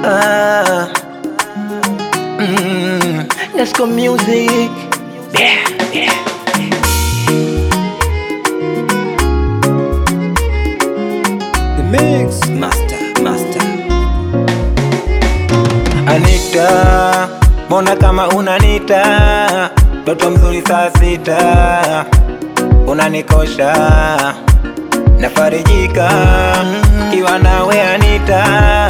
Ah, mm, let's go music. Yeah, yeah. The mix. Master, master. Anita, mbona kama unanita, mtoto mzuri saa sita, unanikosha nafarijika kiwa nawe Anita,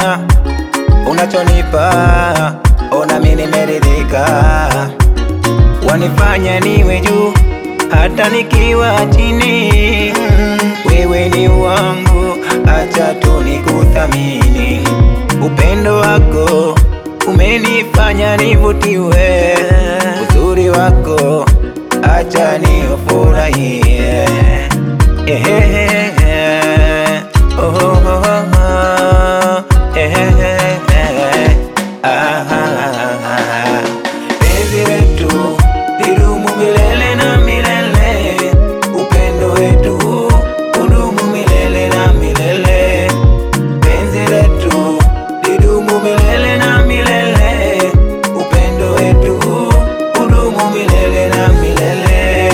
unachonipa ona mimi nimeridhika, wanifanya niwe juu hata nikiwa chini. Wewe ni wangu, acha tu nikuthamini. Upendo wako umenifanya nivutiwe, uzuri wako acha niufurahie. Ehehe, oh, oh, oh, oh, ehehe, ah, ah, ah. Penzi letu lidumu milele na milele, upendo wetu udumu milele na milele. Penzi letu lidumu milele na milele, upendo wetu udumu milele na milele.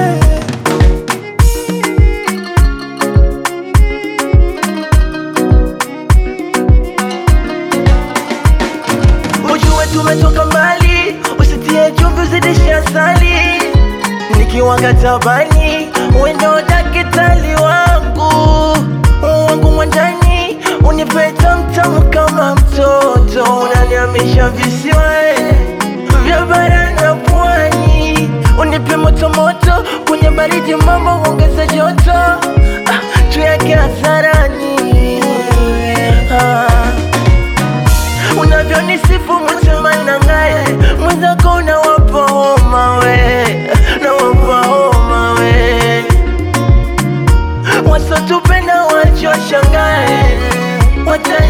Ujue tumetoka mbali, usitie chumvi uzidishe asali. Nikiwanga tabani, wewe ndo daktari wangu wangu mwandani, unipe tamtamu kama mtoto, unaniamisha visiwa eh, vya bara na pwani, unipe moto moto kwenye baridi, mambo ongeza joto, ah, tuyake hadharani ah. Unavyonisifu msema nangaye mwenzako unawapa homa we, nawapa homa we, wasotupenda wachoshangae wata